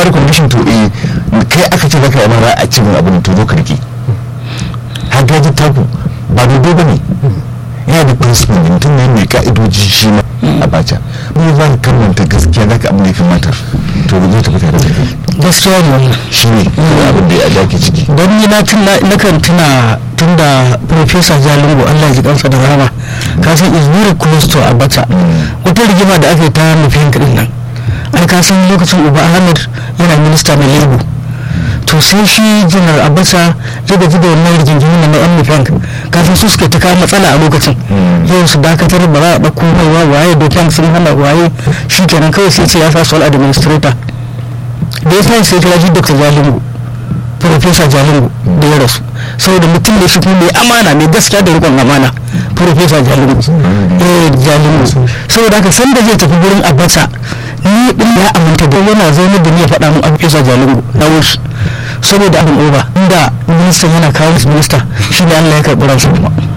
ba da condition to eh kai aka ce zaka yi mara a cikin abin to zo ka rike har gaji taku ba dodo ba ne yana da principle ne mutum ne mai ka'idoji shi ma a baca mun za ka kamanta gaskiya zaka abin da ya kamata to ba zai tafi tare da kai gaskiya ne wannan shi ne abin da ya dake ciki don ni na tuna na kan tuna tun da professor jalingo allah ya ji kansa da rama ka san is very close to abacha wata rigima da aka yi ta nufin kadin nan an ka san lokacin uba ahmed yana minista na lebo to sai shi janar abacha ya gaji da wannan rigingimu na yan nufin ka san su suka ta kawo matsala a lokacin yau su dakatar ba za a ɗauko mai waye dokan sun hana waye shi kenan kawai sai ce ya sa sol administrator da ya sai sai kira shi dr jalingo professor jalingo da ya rasu saboda mutum da shi kuma mai amana mai gaskiya da rikon amana professor jalingo eh jalingo saboda haka san da zai tafi gurin abacha ni din ya aminta da yana zaune da ni ya faɗa mun professor jalingo na wuce saboda abin oba inda ministan yana kawo minista shi ne Allah ya karɓi ransa kuma